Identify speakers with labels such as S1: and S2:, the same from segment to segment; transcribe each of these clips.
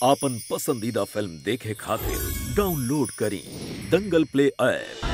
S1: आपन पसंदीदा फिल्म देखे खातिर डाउनलोड करी दंगल प्ले ऐप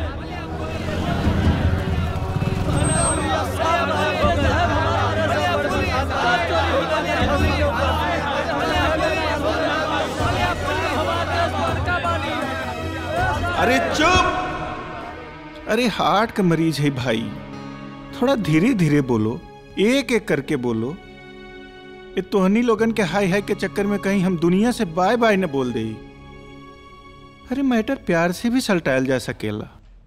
S2: अरे चुप अरे हार्ट का मरीज है भाई थोड़ा धीरे धीरे बोलो एक एक करके बोलो ये तोहनी लोगन के हाय हाय के चक्कर में कहीं हम दुनिया से बाय बाय न बोल दे अरे मैटर प्यार से भी सलटायल जा सकेला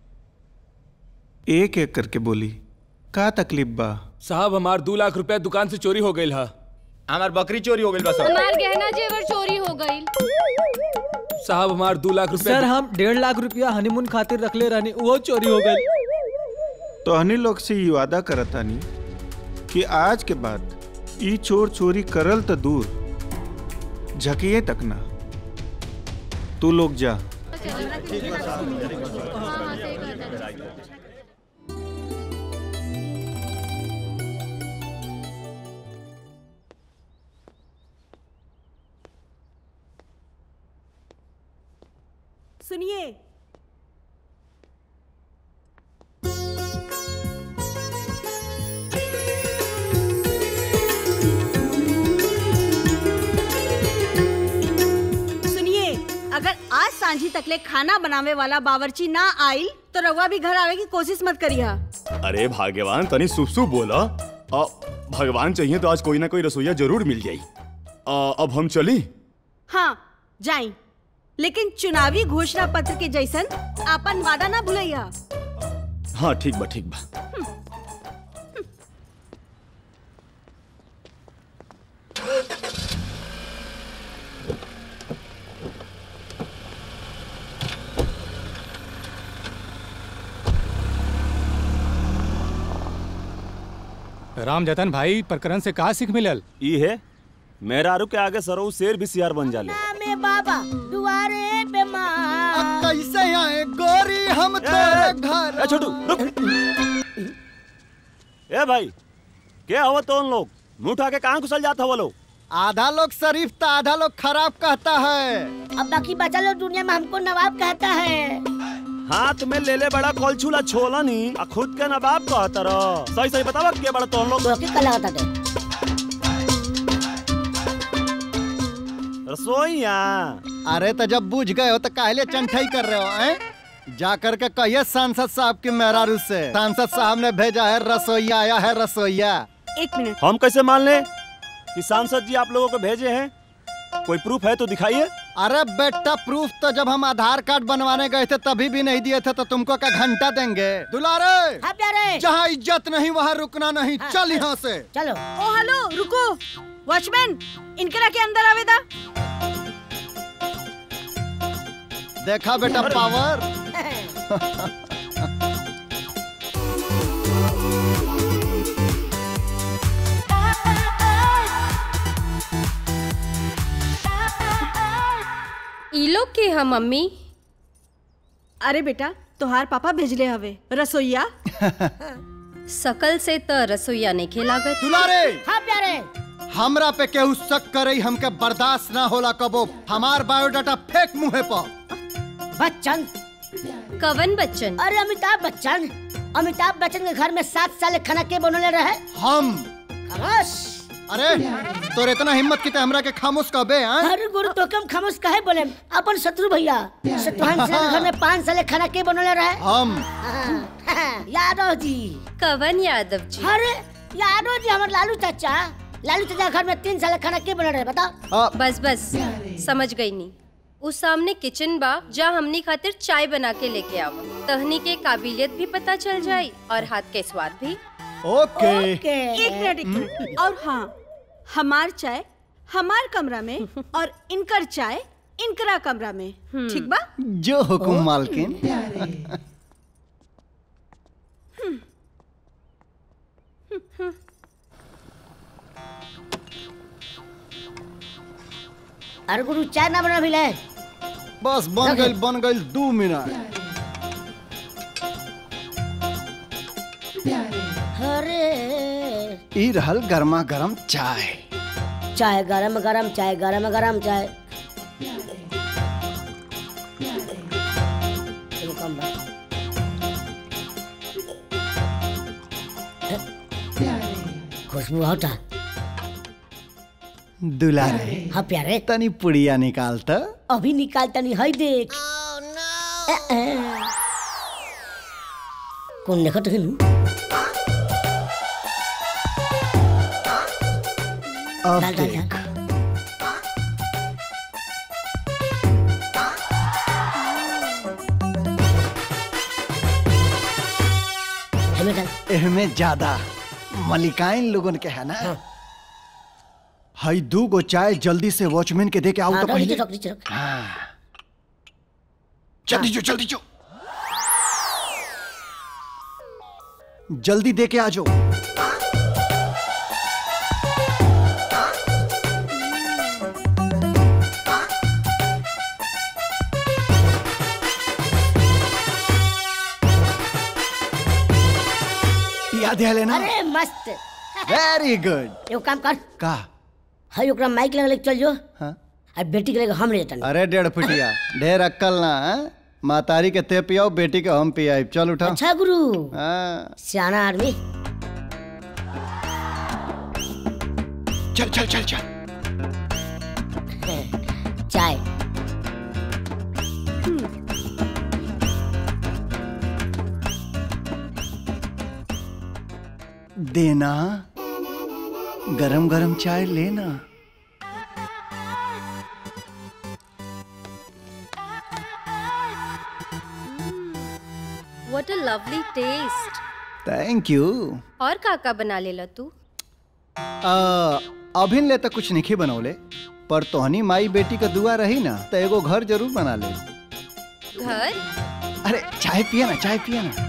S2: एक एक करके बोली का तकलीफ बा
S3: साहब हमार दो लाख रुपया दुकान से चोरी हो गई हा
S4: हमार बकरी चोरी हो गई बस
S5: हमार गहना जेवर चोरी हो गई
S3: साहब हमार दो लाख रुपया
S6: सर हम डेढ़ लाख रुपया हनीमून खातिर रखले रहनी वो चोरी हो गई
S2: तोहनी लोग से ये वादा करतानी कि आज के बाद ई चोर चोरी करल तो दूर झकिए तक ना तू लोग जा
S7: सुनिए सुनिए अगर आज सांझी तकले खाना बनावे वाला बावर्ची ना आइल तो रउआ भी घर आवे की कोशिश मत करिया
S4: अरे भाग्यवान तनी शुभ शुभ बोला आ, भगवान चाहिए तो आज कोई ना कोई रसोईया जरूर मिल जाई आ, अब हम चली
S7: हाँ जाई लेकिन चुनावी घोषणा पत्र के जैसन आपन वादा ना भूलैया
S4: हाँ ठीक बा ठीक बा
S8: राम जतन भाई प्रकरण से का सीख मिलल
S9: ई है मेरा आरू के आगे सरऊ शेर भी सियार बन जाले
S7: में बाबा दुआरे पे माँ
S10: कैसे आए गोरी हम तेरे घर
S9: ए छोटू रुक ए भाई क्या हुआ तो उन लोग मुंह उठा के कहाँ घुसल जाता हुआ लोग
S10: आधा लोग शरीफ तो आधा लोग खराब कहता है
S7: अब बाकी बचा लोग दुनिया में हमको नवाब कहता है
S9: हाथ में ले ले बड़ा कोलछुला छोला नी आ खुद के नवाब कहता रह सही सही बतावा के बड़ा तो लोग रसोईया
S10: अरे तो जब बुझ गए हो तो काहले चंठाई कर रहे हो हैं? जा करके कहिए सांसद साहब की मेहरारू से सांसद साहब ने भेजा है रसोईया आया है रसोईया
S7: एक मिनट
S9: हम कैसे मान ले कि सांसद जी आप लोगों को भेजे हैं कोई प्रूफ है तो दिखाइए
S10: अरे बेटा प्रूफ तो जब हम आधार कार्ड बनवाने गए थे तभी भी नहीं दिए थे तो तुमको क्या घंटा देंगे दुलारे
S7: हाँ प्यारे
S10: जहाँ इज्जत नहीं वहाँ रुकना नहीं चल यहाँ से
S7: चलो ओ हेलो रुको वॉचमैन इनकरा के अंदर आवेदा
S10: देखा बेटा पावर
S5: ई लोग के हम मम्मी
S7: अरे बेटा तोहार पापा भेजले हवे रसोईया
S5: सकल से त रसोईया नहीं खेलागत
S10: दुलारे
S7: हाँ प्यारे
S10: हमरा पे केहू शक करे हमके बर्दाश्त ना होला कबो हमार बायोडाटा फेंक मुंहे पर
S7: बच्चन
S5: कवन बच्चन
S7: अरे अमिताभ बच्चन अमिताभ बच्चन के घर में सात साल खाना के बनले रहे
S10: हम
S7: खामोश
S10: अरे तोर इतना हिम्मत की ते हमरा के खामोश कहबे हैं
S7: अरे गुरु तो कम खामोश काहे बोले अपन शत्रु भैया शत्रुघ्न सिंह के घर में पाँच साल खाना के बनले रहे
S10: हम
S7: यादव जी
S5: कवन यादव जी
S7: अरे यादव जी हमारे लालू चाचा लालू चाचा के घर में तीन साल खाना के बनल रहे बताओ
S10: आ,
S5: बस बस समझ गई नी उस सामने किचन बा जहाँ हमनी खातिर चाय बना के लेके आवा तहनी के काबिलियत भी पता चल जाई और हाथ के स्वाद भी
S10: ओके
S7: एक मिनट एक मिनट और हाँ हमार चाय हमार कमरा में और इनकर चाय इनकरा कमरा में ठीक बा
S10: जो हुकुम मालकिन
S7: अरे गुरु चाय ना बना मिले
S10: बस बन गई बन गई दो मिनट
S7: अरे
S10: ई रहल गर्मा गर्म चाय
S11: चाय गरम गरम चाय गरम गरम चाय एगो कम बा। खुशबू होता
S10: दुलारे
S11: हाँ प्यारे
S10: तनी पुड़िया निकाल त
S11: अभी निकालता नहीं है देख ए, ए। कौन देखो तो हिनू
S10: अब
S11: डाल डाल
S10: देख
S11: डाल हमें डाल
S10: एहमे ज्यादा मलिकाइन लोगन के है ना हई दू गो चाय जल्दी से वॉचमैन के दे के आओ
S11: हाँ
S10: तो
S11: रख नीचे
S10: पहले
S11: रख नीचे रख
S10: जल्दी जो जल्दी जो जल्दी दे के आ जाओ याद है लेना
S11: अरे मस्त
S10: वेरी गुड
S11: एगो काम कर
S10: का
S11: हई ओकरा माइक लगा लेके चल जो
S10: हाँ?
S11: और बेटी के लेके हम ले जाता
S10: अरे डेढ़ फुटिया ढेर अक्कल ना हैं? मातारी के ते पियाओ बेटी के हम पियाई चल उठा
S11: अच्छा गुरु
S10: हाँ
S11: सियाना आदमी
S10: चल चल चल चल
S11: चाय
S10: देना गरम गरम चाय लेना
S5: what a lovely taste
S10: thank you
S5: और काका बना लेला तू
S10: अभिन ले तो कुछ नहीं बनौले पर तोहनी माई बेटी का दुआ रही ना तो एगो घर जरूर बना ले
S5: घर
S10: अरे चाय पिया ना चाय पिया ना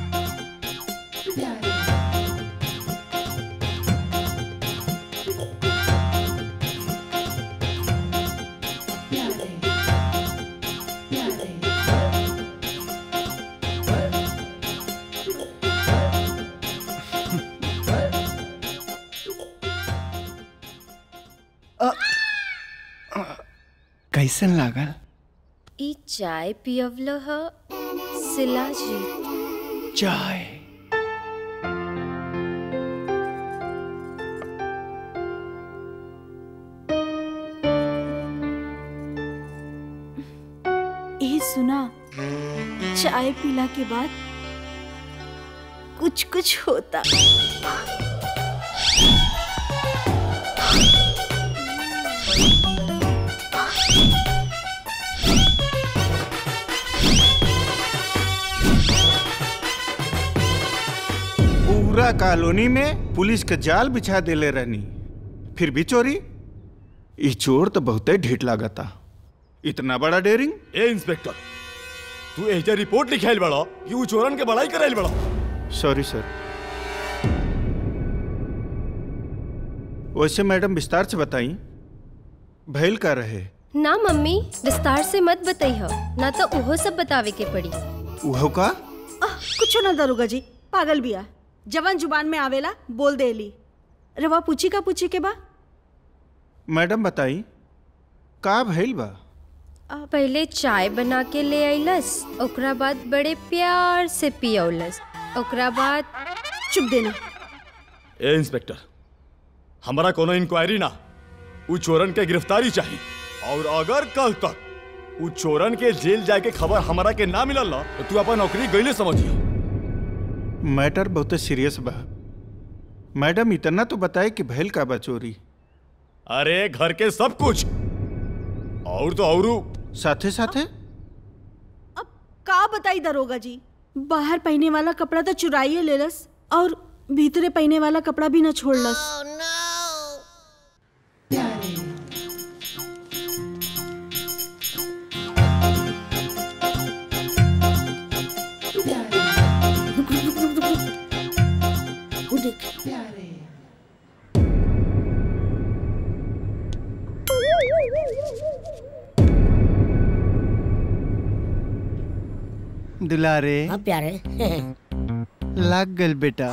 S10: कैसन लागल
S5: ई चाय पियवल ह शिलाजीत
S10: चाय
S7: ए सुना चाय पीला के बाद कुछ कुछ होता
S2: पूरा कॉलोनी में पुलिस के जाल बिछा देले रहनी फिर भी चोरी ई चोर तो बहुते ढीठ लागता इतना बड़ा डेरिंग
S4: ए इंस्पेक्टर तू एजा रिपोर्ट लिखाइल बड़ा कि ऊ चोरन के बड़ाई कराइल बड़ा
S2: सॉरी सर वैसे मैडम विस्तार से बताई भैल का रहे
S5: ना मम्मी विस्तार से मत बताइह ना तो उहो सब बतावे के पड़ी
S2: उहो का
S7: आह, कुछो ना दरोगा जी पागल बिया जवान जुबान में आवेला बोल देली रवा पूछी का पूछी के बा
S2: मैडम बताई का भैल बा
S5: पहले चाय बना के ले आइलस ओकरा बाद बड़े प्यार से पियौलस ओकरा बाद
S7: चुप देना
S4: ए इंस्पेक्टर हमारा कोनो इंक्वायरी ना ऊ चोरन के गिरफ्तारी चाहिए और अगर कल तक ऊ चोरन के जेल जाए के खबर हमारा के ना मिलल ना तो तू अपन नौकरी गईले समझिए
S2: मैटर बहुत सीरियस बा मैडम इतना तो बताए कि भैल का बा चोरी
S4: अरे घर के सब कुछ और तो और
S2: साथे साथे
S7: का बताई दरोगा जी बाहर पहने वाला कपड़ा तो चुराइए लेलस और भीतरे पहने वाला कपड़ा भी न छोड़लस
S11: रुक रुक रुक रुक रुक वो देख
S10: दुलारे
S11: हाँ प्यारे
S10: लाग गल बेटा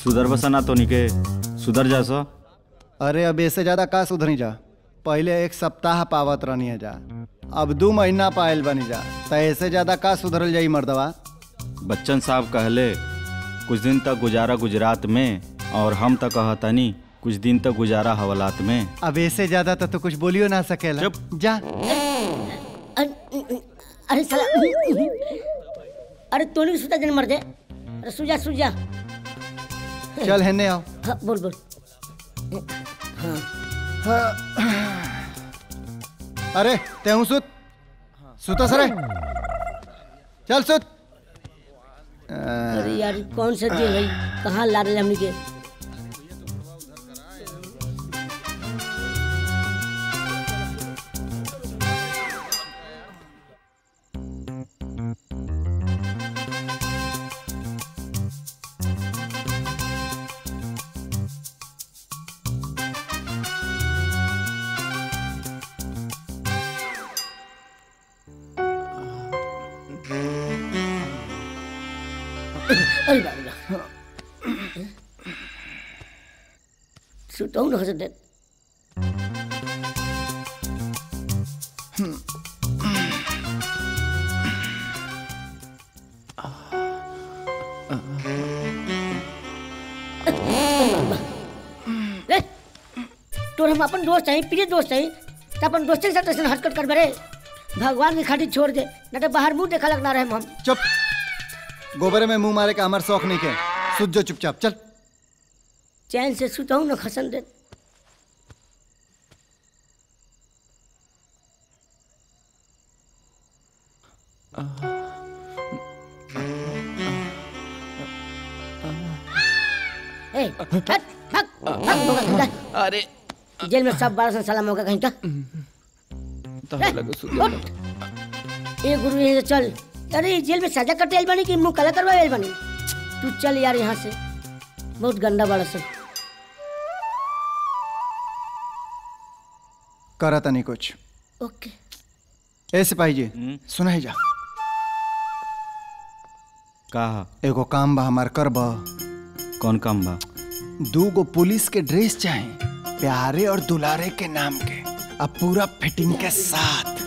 S12: सुधर बसना तो निके सुधर जा सो
S10: अरे अब इससे ज्यादा का सुधरी जा पहले एक सप्ताह पावत रहनी है जा अब दू महीना पायल बनी जा तो ऐसे ज्यादा का सुधरल जाई मर्दवा
S12: बच्चन साहब कहले कुछ दिन तक गुजारा गुजरात में और हम तक कहतनी कुछ दिन तक गुजारा हवालात में
S10: अब ऐसे ज्यादा तो तू कुछ बोलियो ना सकेला जा
S11: अरे साला अरे तोनी सुता जन मर दे अरे सुजा सुजा
S10: चल हेने आओ
S11: हाँ, बोल बोल
S10: अरे तेहू सुत सुता सरे चल सुत
S11: अरे यार कौन सा जेल है कहाँ ला रहे हमनी के अरे बाप रे सुताऊ न हंस दे रे, तोर हम अपन दोस्त हैं प्रिय दोस्त हैं तो अपन दोस्त के साथ ऐसे हरकत कर बरे भगवान की खाटी छोड़ दे न तो बाहर मुंह देखा लगना रहे हम
S10: चुप गोबरे में मुंह मारे का हमार शौक नहीं के सुत जो चुपचाप चल
S11: चैन से सुताऊ न खसन दे ए, हट, भाग, भाग, मौका कहीं का।
S3: अरे
S11: जेल में सब बारह साला मौका कहीं का
S3: ताला लगा सुधर
S11: उठ। ए गुरु यहीं से चल अरे ये जेल में सजा कटे आइल बानी कि मुंह काला करवा आइल बानी तू चल यार यहाँ से बहुत गंदा बड़ा सब
S10: करा तनी कुछ
S11: ओके
S10: ए सिपाही जी सुना ही जा
S12: कहा
S10: एगो काम बा हमार कर बा
S12: कौन काम बा
S10: दू गो पुलिस के ड्रेस चाहे प्यारे और दुलारे के नाम के अब पूरा फिटिंग के साथ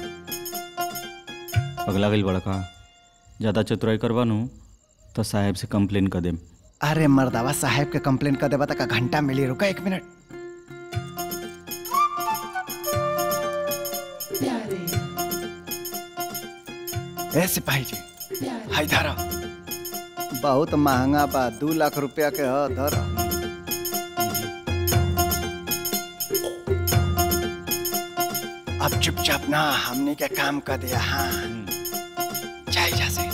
S12: पगला गई बड़ा का ज्यादा चतुराई करवा नु तो साहेब से कंप्लेन कर देम
S10: अरे मर्दावा साहेब के कंप्लेन कर देबा तक घंटा मिली रुका एक मिनट ए सिपाही जी हाय धरा बहुत महंगा बा दू लाख रुपया के ह धरा अब चुपचाप ना हमने के काम कर दिया हाँ जाए जा से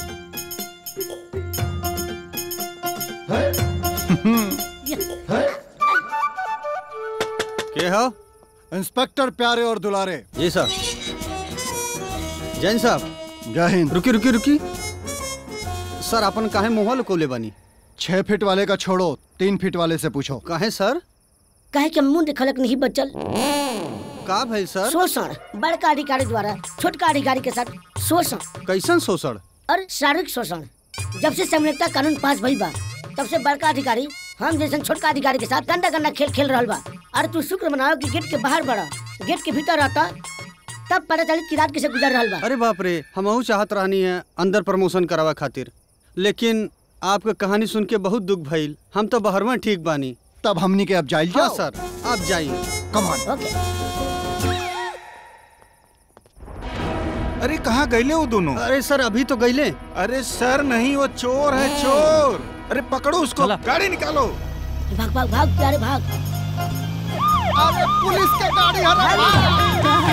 S13: के हो
S10: इंस्पेक्टर प्यारे और दुलारे
S13: जी सर जैन साहब
S10: जय हिंद
S13: रुकी रुकी रुकी सर अपन काहे मुंह लुकौले बनी
S10: छह फीट वाले का छोड़ो तीन फीट वाले से पूछो
S13: काहे सर
S11: काहे के मुंह देखलक नहीं बचल
S13: का भाई सर
S11: शोषण बड़का अधिकारी द्वारा छोटका अधिकारी के साथ शोषण
S13: कैसन शोषण
S11: और शारीरिक शोषण जब से समृद्धता कानून पास भइल बा तब से बड़का अधिकारी हम जैसन छोटका अधिकारी के साथ गंदा गंदा खेल खेल रहल बा और तू शुक्र मनाओ कि गेट के बाहर बड़ा गेट के भीतर रहता तब पता चली कि रात कैसे गुजर रहल बा
S13: अरे बाप रे हमहू चाहत रहनी है अंदर प्रमोशन करावा खातिर लेकिन आपका कहानी सुन के बहुत दुख भइल हम तो बहरवा ठीक बानी
S10: तब हमनी के अब जाइल
S13: हाँ
S10: जाओ
S13: सर आप जाइए
S10: कमान
S11: ओके
S2: अरे कहाँ गईले वो दोनों
S13: अरे सर अभी तो गईले
S2: अरे सर नहीं वो चोर है चोर अरे पकड़ो उसको गाड़ी निकालो
S11: भाग भाग भाग प्यारे भाग
S10: अरे पुलिस के गाड़ी हरा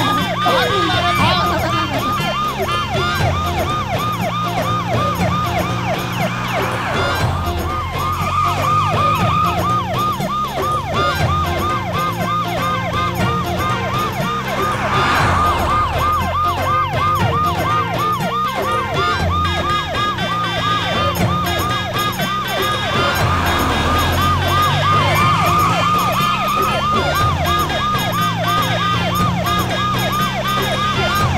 S11: भाग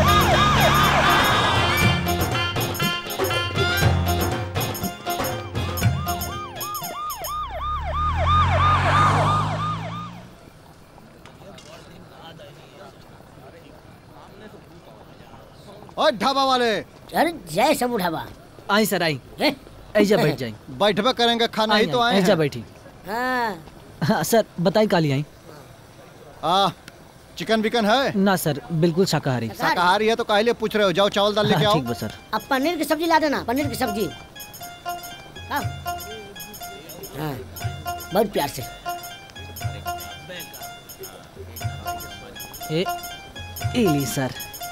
S10: हट ढाबा वाले
S11: अरे जय सब ढाबा
S6: आई सर आई ऐजा बैठ जाई
S10: बैठबे करेंगे खाना ही तो आए
S6: ऐजा
S10: हैं।
S6: बैठी
S11: हाँ
S6: हाँ, सर बताई काली आई
S10: आ चिकन विकन है
S6: ना सर बिल्कुल शाकाहारी
S10: शाकाहारी है तो काहे पूछ रहे हो जाओ चावल दाल लेके
S6: हाँ,
S10: आओ
S6: ठीक बा सर
S11: अब पनीर की सब्जी ला देना पनीर की सब्जी हाँ हाँ, बहुत प्यार से
S6: ए ए ली सर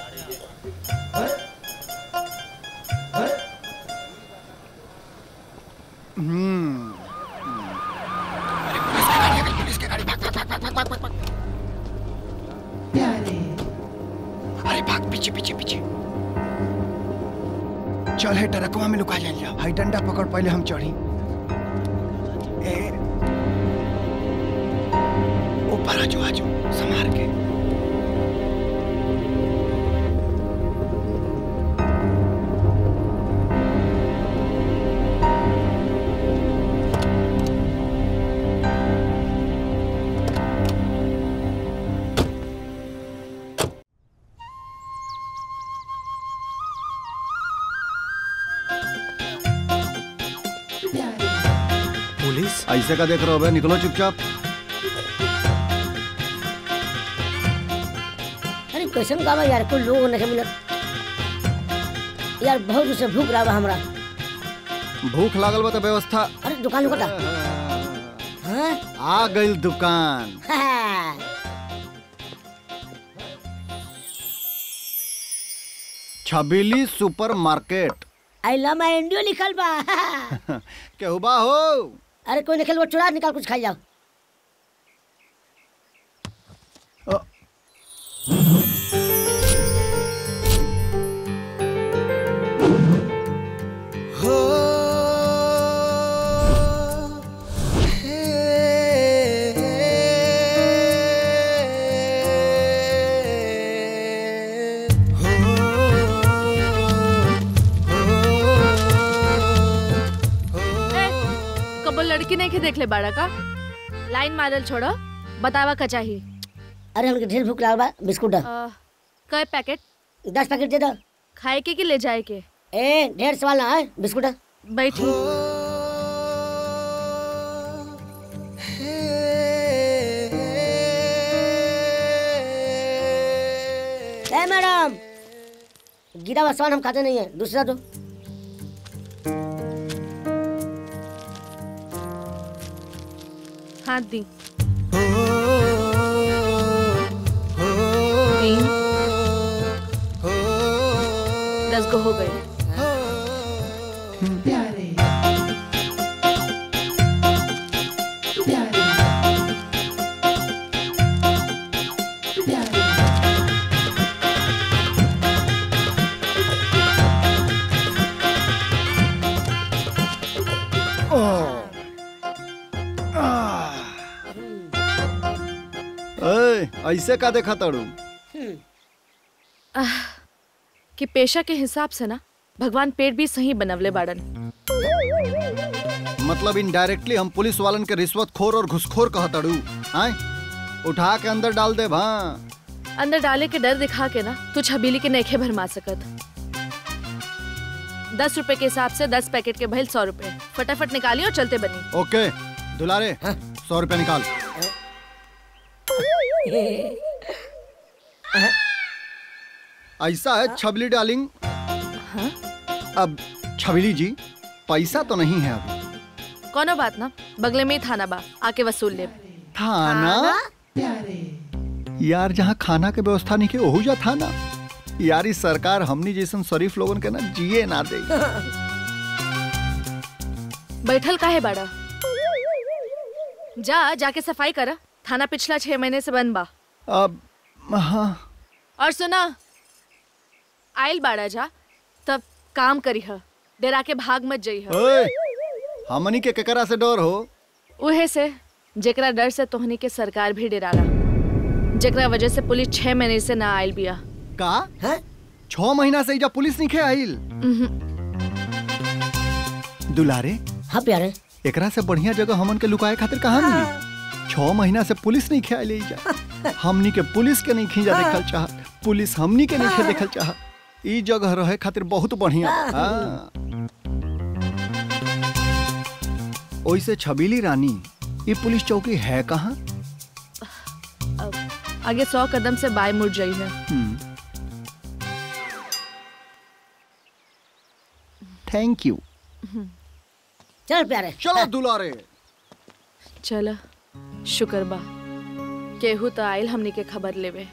S10: हम्म अरे भाग पीछे पीछे पीछे चल है टरकवा में लुका जाइए हाई डंडा पकड़ पहले हम चढ़ी ए ऊपर आजो आजो संभार के
S9: पुलिस
S10: ऐसे का देख रहे हो बे निकलो चुपचाप
S11: अरे कैसन गावा यार कोई लोग नहीं मिलत यार बहुत उसे भूख रहा बा हमरा
S10: भूख लागल बा तो व्यवस्था
S11: अरे दुकान लुकता हाँ
S10: आ गई दुकान
S11: हाँ।
S10: Chhabili super market
S11: I love my India लिखल बा
S10: केहू बा हो
S11: अरे कोई निकल वो चुरा निकाल कुछ खाई जाओ
S14: कबो लड़की नहीं के देख ले बाड़ा का लाइन मारल छोड़ो बतावा का चाहिए
S11: अरे हमके ढेर भूख लागल बा बिस्कुट दो।
S14: अ, कय पैकेट
S11: दस पैकेट दे दो
S14: खाए के कि ले जाए के
S11: ए ढेर सवाल ना है बिस्कुट दो।
S14: बैठी
S11: ए मैडम गिरा हुआ सामान हम खाते नहीं है दूसरा दो
S14: हाथ दी तीन दस गो हो गए
S10: ए, ऐसे का देखा तड़ू
S14: आह, कि पेशा के हिसाब से ना भगवान पेट भी सही बनवले बाड़न
S10: मतलब इनडायरेक्टली हम पुलिस वालन के रिश्वत खोर और घुसखोर कह तड़ू आय उठा के अंदर डाल दे हाँ
S14: अंदर डाले के डर दिखा के ना तू छबीली के नेखे भरमा सकत दस रुपए के हिसाब से दस पैकेट के भइल सौ रुपए फटाफट निकालिए और चलते बनी
S10: ओके दुलारे सौ रुपया निकाल ऐसा है छबली डार्लिंग अब छबली जी पैसा तो नहीं है अभी
S14: कोनो बात ना बगले में ही थाना बा आके वसूल ले
S10: थाना यार जहाँ खाना के व्यवस्था नहीं के ओहू जा थाना यार इस सरकार हमनी जैसन शरीफ लोगन के ना जिए ना दे
S14: बैठल काहे बाड़ा जा जाके सफाई करा थाना पिछला छह महीने से बंद बा
S10: अब हाँ
S14: और सुना आयल बाड़ा जा तब काम करी ह डेरा के भाग मत जई ह
S10: ओए, हमनी के केकरा से डर हो
S14: उहे से जेकरा डर से तोहनी के सरकार भी डराला जेकरा वजह से पुलिस छह महीने से ना आयल बिया
S10: का है छह महीना से इजा पुलिस नहीं खे आइल दुलारे
S11: हाँ प्यारे
S10: एकरा से बढ़िया जगह हमन के लुकाए खातिर कहाँ मिली छह महीना से पुलिस नहीं खे जा हमनी के पुलिस के नहीं खींचा देखल चाह पुलिस हमनी के नहीं खे देखल चाह ई जगह रहे खातिर बहुत बढ़िया बा। हाँ। ओइसे छबीली रानी ये पुलिस चौकी है कहाँ
S14: आगे सौ कदम से बाय मुड़ जाई है
S10: थैंक यू
S11: चल प्यारे
S10: चलो दुलारे
S14: चल शुक्र बा केहू तो आयल हमनी के खबर लेवे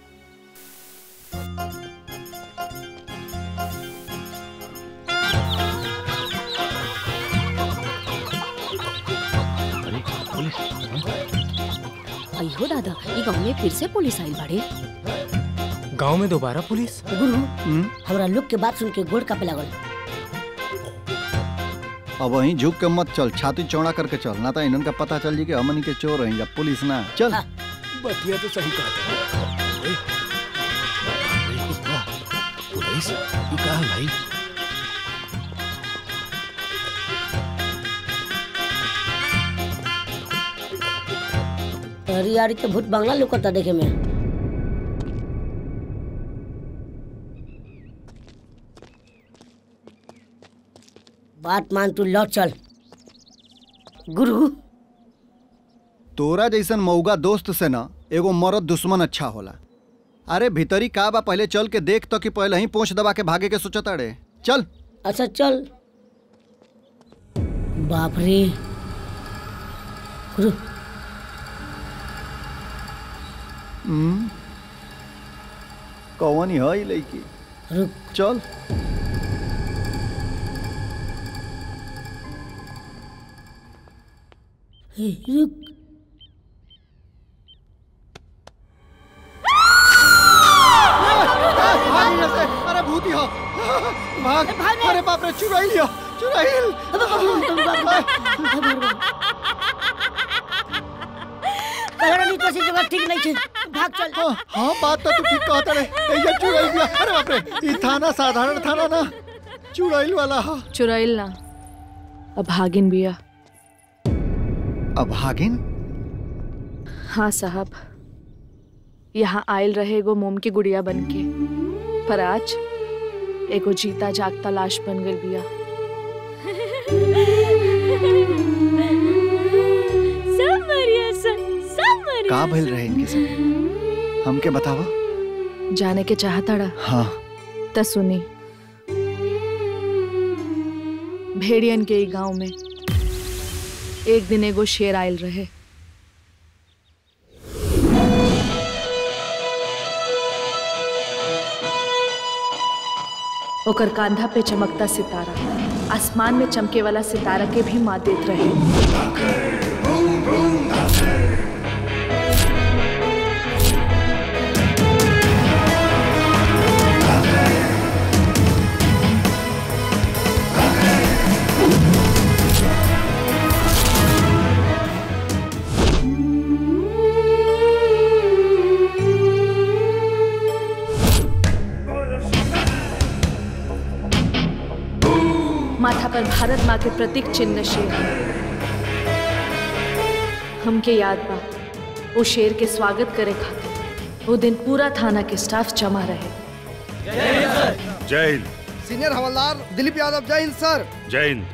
S15: अयो दादा ये गांव में फिर से पुलिस आइल बाड़े
S16: गांव में दोबारा पुलिस
S11: गुरु हमरा लोग के बात सुन के गोड़ कापे लागल
S10: अब वहीं झुक के मत चल छाती चौड़ा करके चल ना तो इन्हन का पता चल जी कि हमनी के चोर हैं या पुलिस ना चल
S16: बतिया तो सही कहा पुलिस ये कहा भाई
S11: अरे यार के भूत बंगला लुकता देखे में बात मान तू लौट चल गुरु
S10: तोरा जैसन मऊगा दोस्त से ना एगो मरद दुश्मन अच्छा होला अरे भीतरी का बा पहले चल के देख तो कि पहले ही पोंछ दबा के भागे के सोचता रे चल
S11: अच्छा चल बाप रे गुरु
S10: हम्म कौन ही है लड़की
S11: रुक
S10: चल
S11: हे, रुक
S10: भाग यहाँ से अरे भूती हो भाग अरे बाप रे चुराई लिया चुराई
S11: कहरनी तो जगह ठीक नहीं छे भाग चल
S10: हाँ बात तो तू ठीक कहता रे ये चुराई लिया अरे बाप रे ये थाना साधारण थाना ना चुराइल वाला हा
S14: चुराइल ना अब भागिन बिया
S10: अब भागिन
S14: हाँ साहब यहाँ आयल रहे एगो मोम की गुड़िया बन के पर आज एगो जीता जागता लाश बन गई बिया
S15: सब मरिया सन सब मरिया
S10: का भइल रहे इनके संग हमके बतावा
S14: जाने के चाहता रहा
S10: हाँ
S14: त सुनी भेड़ियन के ई गांव में एक दिन एगो शेर आयल रहे ओकर कांधा पे चमकता सितारा आसमान में चमके वाला सितारा के भी मात देत रहे माथा पर भारत माँ के प्रतीक चिन्ह शेर हमके याद बा वो शेर के स्वागत करे खातिर वो दिन पूरा थाना के स्टाफ जमा रहे
S17: जय हिंद
S18: सीनियर हवलदार दिलीप यादव जय हिंद सर
S17: जय हिंद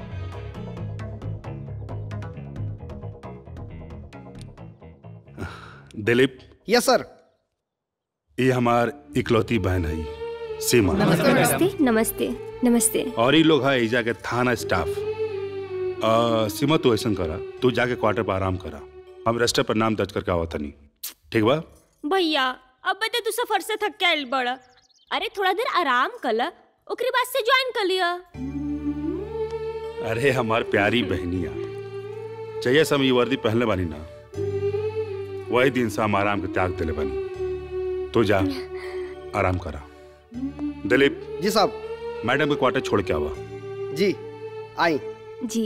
S17: दिलीप
S18: यस सर
S17: ये हमार इकलौती बहन है सीमा
S5: नमस्ते नमस्ते नमस्ते
S17: और ये लोग है एजा के थाना स्टाफ आ, सीमा तू ऐसा करा तू जाके क्वार्टर पर आराम करा हम रजिस्टर पर नाम दर्ज करके आवत नहीं ठीक बा
S15: भैया अब बता तू सफर से थक के आइल बड़ा अरे थोड़ा देर आराम कला ओकरे बाद से ज्वाइन कर लिया
S17: अरे हमार प्यारी बहनिया चाहिए हम ये वर्दी पहनले बानी ना वही दिन से हम आराम के त्याग दिले बानी तो जा आराम करा दिलीप
S18: जी साहब
S17: मैडम के क्वार्टर छोड़ के आवा
S18: जी आई
S5: जी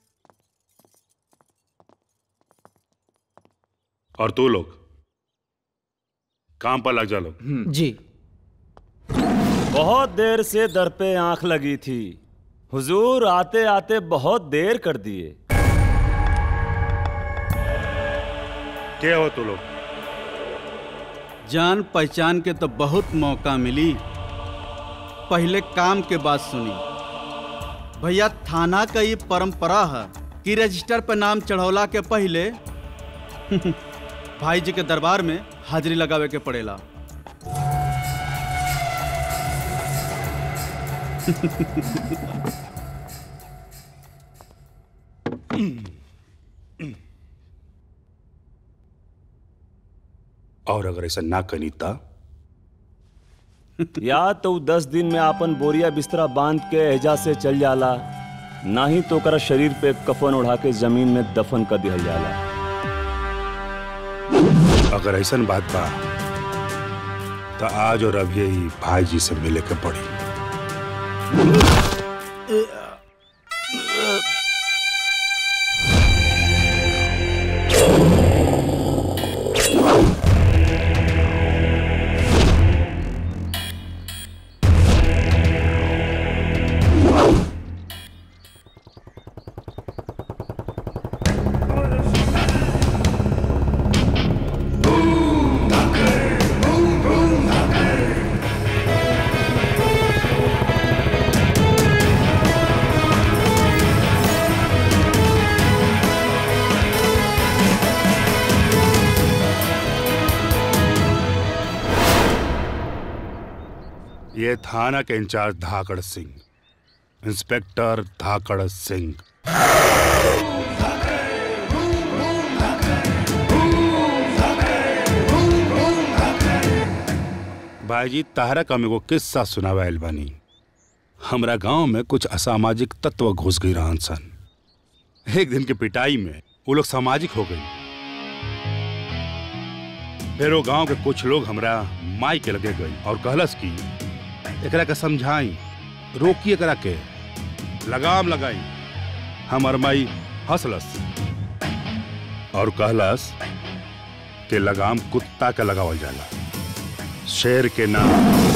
S17: और तू लोग काम पर लग जा लोग
S6: जी
S9: बहुत देर से दर पे आंख लगी थी हुजूर आते आते बहुत देर कर दिए
S17: क्या हो तू लोग
S13: जान पहचान के तो बहुत मौका मिली पहले काम के बात सुनी भैया थाना का ये परंपरा है कि रजिस्टर पर नाम चढ़ौला के पहले भाई जी के दरबार में हाजिरी लगावे के पड़ेला
S17: और अगर ऐसा ना करी ता
S9: या तो उ दस दिन में आपन बोरिया बिस्तरा बांध के एहजा से चल जाला ना ही तो ओकरा शरीर पे कफन उड़ा के जमीन में दफन कर दिहल जाला
S17: अगर ऐसा बात बा तो आज और अभी ही भाई जी से मिले के पड़ी ये थाना के इंचार्ज धाकड़ सिंह इंस्पेक्टर धाकड़ सिंह भाईजी ताहरा का मेरे को किस्सा सुनावा आइल बानी हमरा गांव में कुछ असामाजिक तत्व घुस गई रहन सन एक दिन के पिटाई में वो लोग सामाजिक हो गई फिर वो गांव के कुछ लोग हमरा माई के लगे गई और कहलस की एकरा के समझाई रोकी एकरा के लगाम लगाई हमर माई हंसलस और कहलस कि लगाम कुत्ता के लगावल जाला शेर के नाम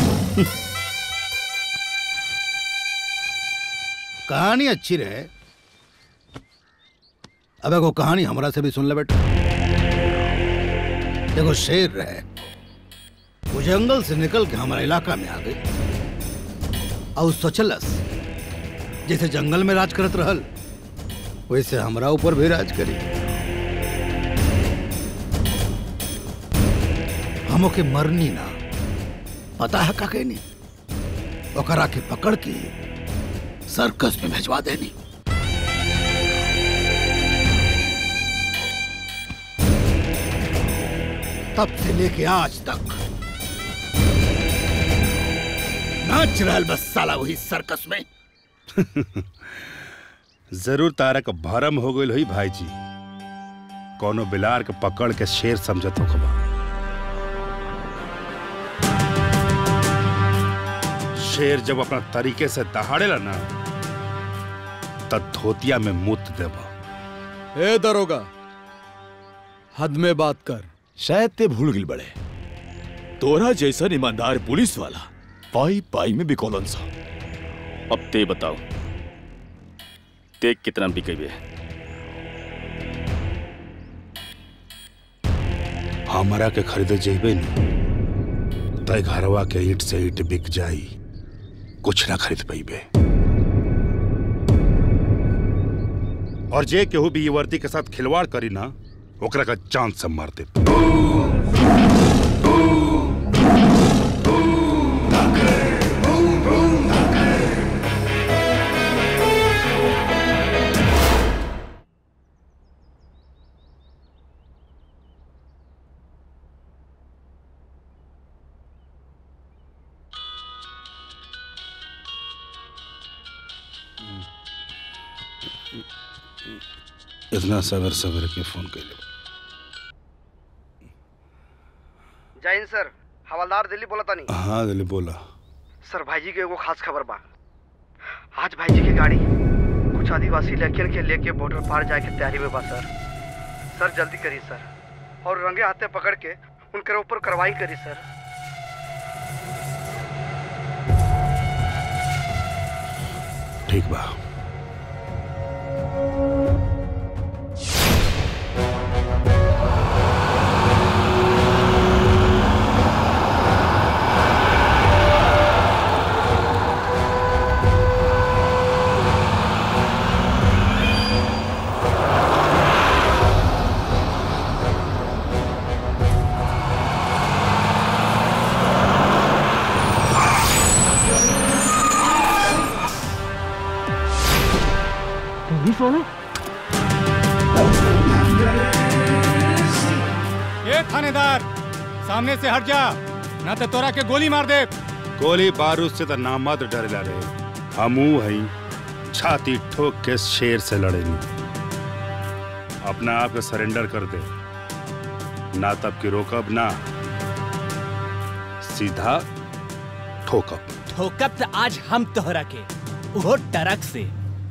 S19: कहानी अच्छी रहे अब एगो कहानी हमरा से भी सुन ले बेटा एगो शेर रहे वो जंगल से निकल के हमारा इलाका में आ गई और सोचलस जैसे जंगल में राज करत रहल वैसे हमरा ऊपर भी राज करी हम के मरनी ना पता है का कहनी ओकरा के पकड़ के सर्कस में भेजवा देनी तब से लेके आज तक नाच रहल बस साला वही सर्कस में
S17: जरूर तारा का भरम हो गई हुई भाई जी कोनो बिलार के पकड़ के शेर समझत हो खबा शेर जब अपना तरीके से दहाड़ेला ना तब धोतिया में मुत देबा
S4: ए दरोगा हद में बात कर शायद ते भूल गिल बड़े तोरा जैसा ईमानदार पुलिस वाला पाई पाई में बिकौलन सा
S20: अब ते बताओ ते कितना बिकेबे
S17: हमारा के खरीदे जेबे नहीं तय घरवा के ईट से ईट बिक जाई कुछ ना खरीद पैबे और जे केहू भी ये वर्दी के साथ खिलवाड़ करी ना ओकरा का चांद से मार दे इतना सवेर सवेर के फोन कैले
S18: जय हिंद सर हवलदार दिल्ली बोला तानी
S17: हाँ दिली बोला
S18: सर भाईजी के एगो खास खबर बा आज भाईजी की गाड़ी कुछ आदिवासी लड़कियन के लेके बॉर्डर पार जाए के तैयारी में बा सर सर जल्दी करी सर और रंगे हाथे पकड़ के उनके ऊपर कार्रवाई करी सर
S17: ठीक बा
S8: ए थानेदार सामने से हट जा ना तो तोरा के गोली मार दे
S17: गोली बारूद से तो नामद डरेला रहे हमू हई छाती ठोक के शेर से लड़ेनी अपना आप के सरेंडर कर दे ना तब की रोकब ना सीधा ठोकब
S6: ठोकब तो आज हम तोहरा के वो टरक से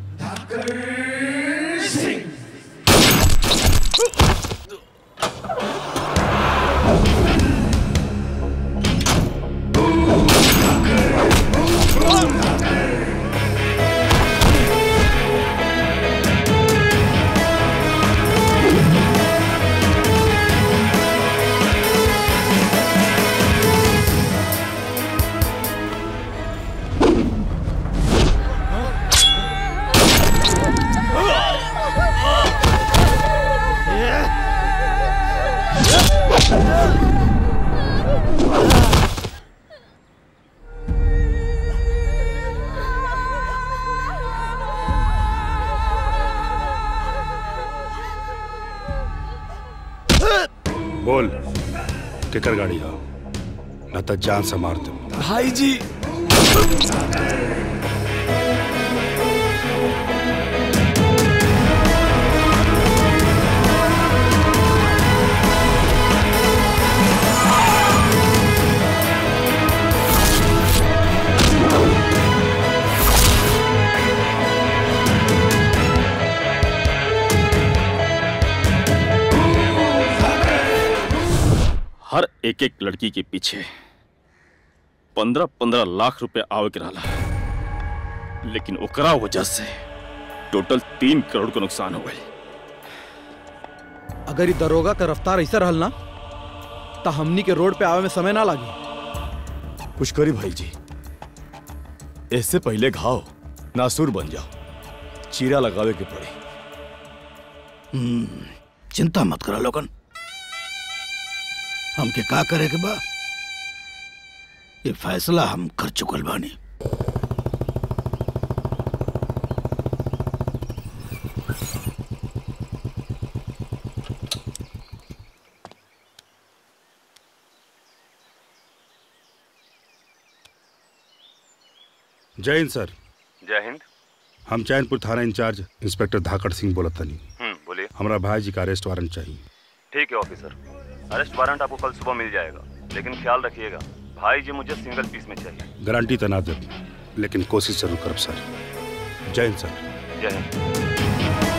S17: बोल केकर गाड़ी हो ना तो जान से मार दे
S16: भाई जी
S20: हर एक एक लड़की के पीछे पंद्रह पंद्रह लाख रुपए आवे के रहला लेकिन ओकरा वजह से टोटल तीन करोड़ का नुकसान हो गई
S13: अगर ये दरोगा का रफ्तार ऐसा रहल ना तो हमनी के रोड पे आवे में समय ना लागी
S4: कुछ करी भाई जी इससे पहले घाव नासूर बन जाओ चीरा लगावे के पड़े
S19: हम्म, चिंता मत करा लोगन हमके का करे के बा ये फैसला हम कर चुकल बानी
S17: जय हिंद सर
S21: जय हिंद
S17: हम चैनपुर थाना इंचार्ज इंस्पेक्टर धाकड़ सिंह बोलत तनी
S21: हम्म बोलिए
S17: हमारा भाई जी का अरेस्ट वारंट चाहिए
S21: ठीक है ऑफिसर अरेस्ट वारंट आपको कल सुबह मिल जाएगा लेकिन ख्याल रखिएगा भाई जी मुझे सिंगल पीस में चाहिए
S17: गारंटी तो ना दे लेकिन कोशिश जरूर करब सर जय हिंद सर
S21: जय हिंद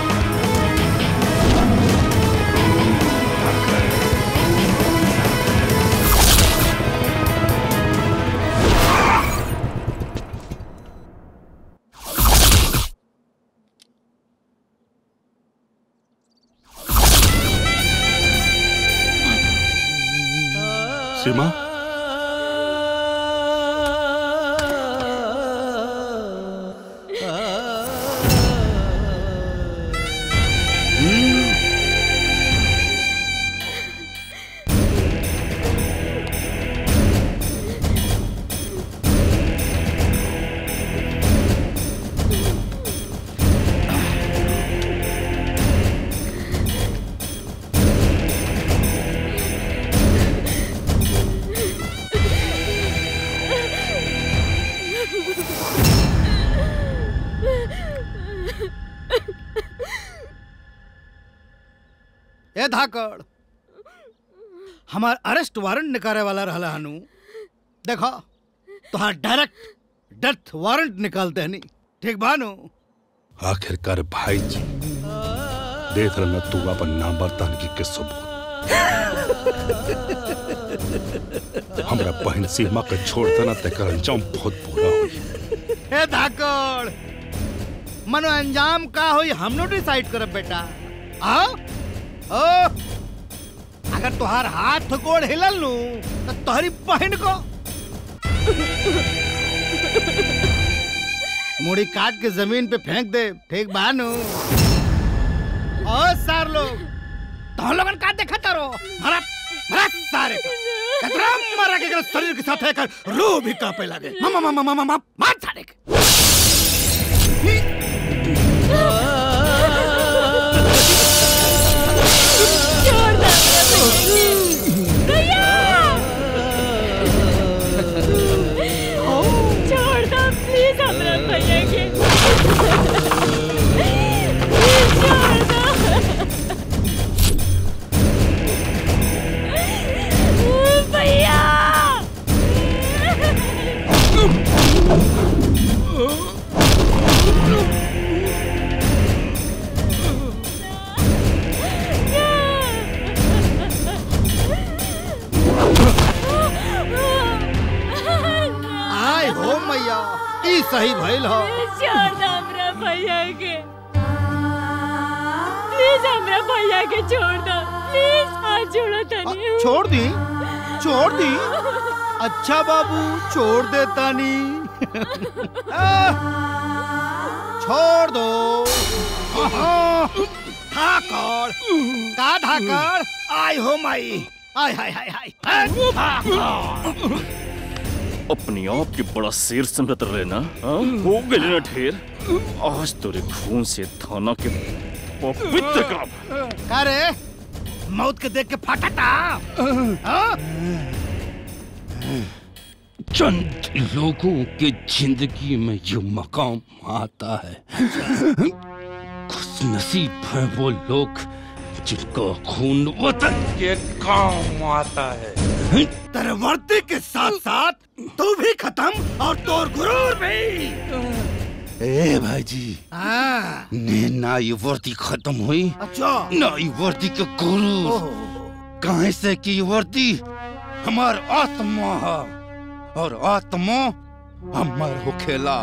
S17: सीमा
S19: ए धाकड़ हमार अरेस्ट वारंट निकाले वाला रहला हनु देखो तुहार डायरेक्ट डेथ वारंट निकालते हनी ठीक बानु
S17: आखिरकार भाई जी देख रहा तू अपन नाम बर्तान की के सबूत हमरा बहन सीमा के छोड़ देना तेकर अंजाम बहुत बुरा हुई
S19: ए धाकड़ मनो अंजाम का होई हमनो डिसाइड करब बेटा आओ ओ अगर तुहार हाथ गोड़ हिलल लू तो तोहरी बहन को मुड़ी काट के जमीन पे फेंक दे ठीक बानू ओ सार लोग तो लोगन का देखा तारो मरा मरा सारे का कतरा मरा के अगर शरीर के साथ है कर रूह भी कांपे लगे मामा मामा मामा मामा मार सारे के सही भइल हो
S15: छोड़ दो हमरा भैया के प्लीज हमरा भैया के छोड़ दो प्लीज हाथ जोड़ो तनी
S10: छोड़ दी छोड़ दी अच्छा बाबू छोड़ दे तानी छोड़ दो
S19: धाकड़ का धाकड़ आय हो माई आय हाय हाय हाय
S20: अपनी आप के बड़ा शेर समझत रहे ना हाँ? हो गए ना ढेर आज तेरे खून से थाना के पवित्र काम
S19: का रे मौत के देख के फटता हाँ?
S1: चंद लोगों के जिंदगी में ये मकाम आता है खुश नसीब है वो लोग जिनका खून वतन के काम आता है
S19: तेरे वर्दी के साथ साथ तू भी खत्म और तोर गुरूर भी
S1: ए भाई जी
S19: हाँ
S1: ने ना ये वर्दी खत्म हुई
S19: अच्छा
S1: ना ये वर्दी के गुरु कहे से कि ये वर्दी हमार आत्मा है और आत्मा हमार होखेला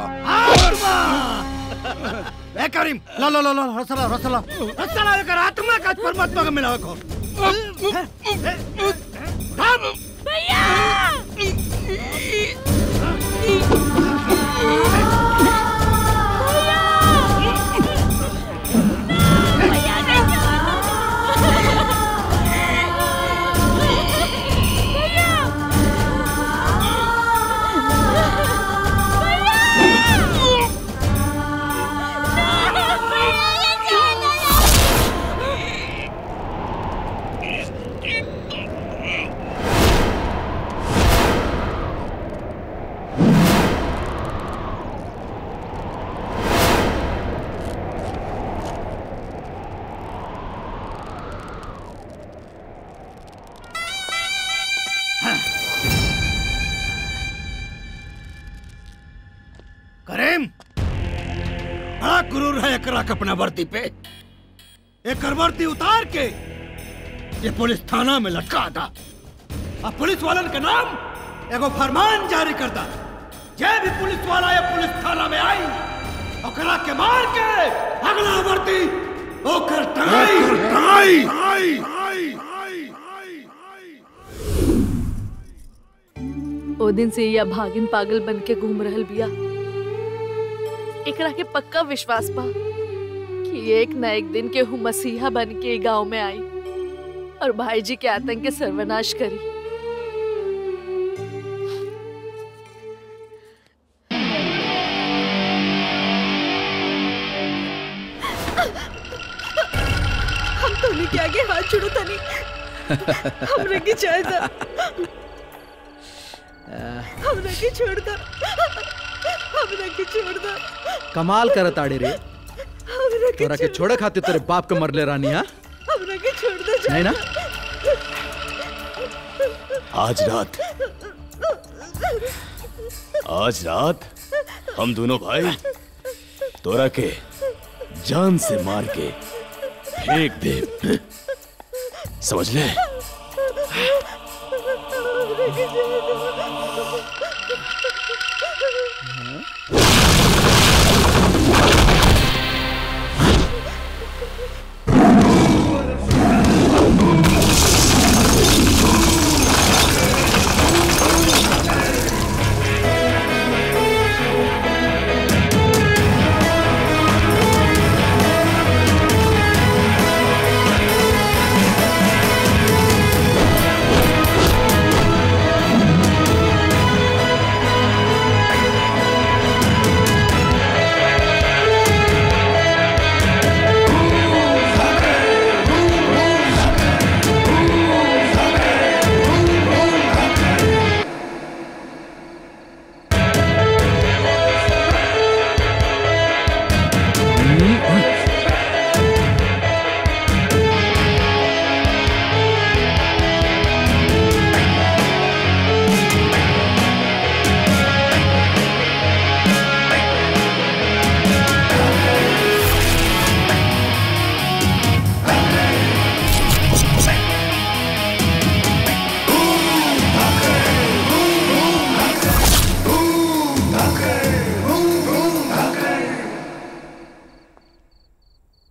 S19: ए करीम ला ला ला ला रसला रसला रसला लेकर आत्मा का परमात्मा का मिला को करीम बड़ा गुरूर है एकरा के अपना वर्दी पे एक वर्दी उतार के ये पुलिस थाना में लटका दा अब पुलिस वालन के नाम एगो फरमान जारी कर दा जे भी पुलिस वाला या पुलिस थाना में आई ओकरा के मार के अगला वर्दी ओकर टंगाई टंगाई
S14: ओ दिन से या भागिन पागल बन के घूम रहल बिया एकरा के पक्का विश्वास बा कि एक न एक दिन के हूँ मसीहा बन के गांव में आई और भाई जी के आतंक के सर्वनाश करी
S7: हम तोनी के आगे हाथ छोड़ो तनी हमरा के चाहे दा हमरा के छोड़ दा हमरा के छोड़ दा
S6: कमाल करत आड़े रे
S7: हमरा के
S6: तोरा के छोड़े खातिर तेरे बाप के मरले रानी हा
S7: हमरा के छोड़ दा
S6: नहीं ना
S4: आज रात आज रात हम दोनों भाई तोरा के जान से मार के फेंक दे समझ ले
S19: हाँ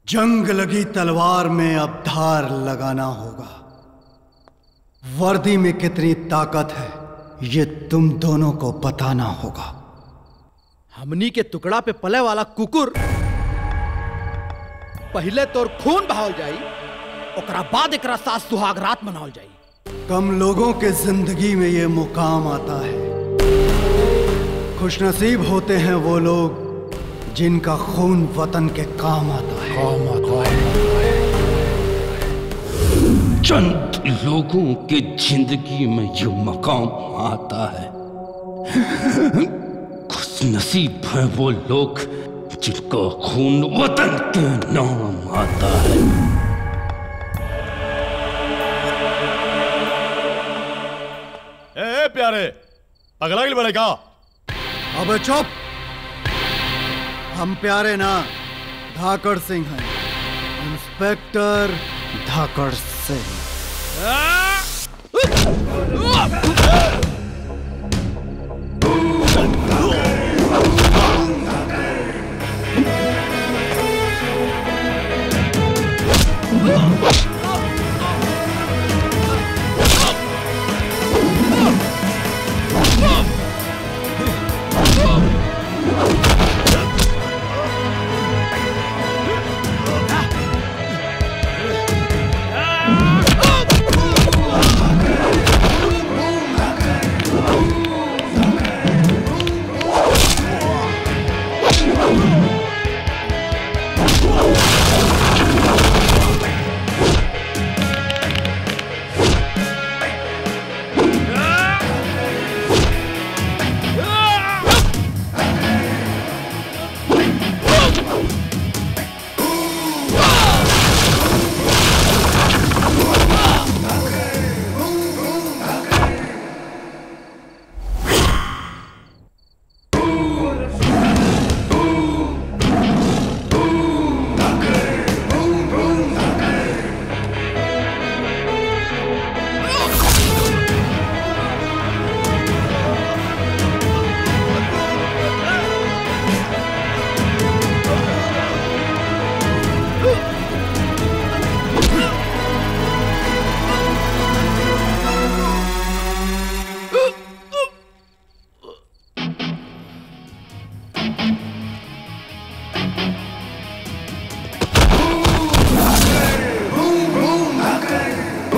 S10: जंग लगी तलवार में अब धार लगाना होगा वर्दी में कितनी ताकत है ये तुम दोनों को बताना होगा
S19: हमनी के टुकड़ा पे पले वाला कुकुर पहले तोर खून बहाल जाई ओकरा बाद एकरा साथ सुहाग रात मनावल जाई
S10: कम लोगों के जिंदगी में ये मुकाम आता है खुशनसीब होते हैं वो लोग जिनका खून वतन के काम आता है काम आता है
S1: चंद लोगों के जिंदगी में ये मकाम आता है खुश नसीब है वो लोग जिनका खून वतन के नाम आता है
S4: ए, ए प्यारे पगला गिल बड़े का
S10: अबे चुप हम प्यारे ना धाकड़ सिंह हैं इंस्पेक्टर धाकड़ सिंह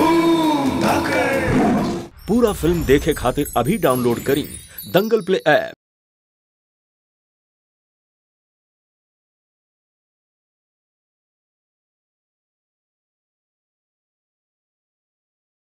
S3: पूरा फिल्म देखे खातिर अभी डाउनलोड करी दंगल प्ले ऐप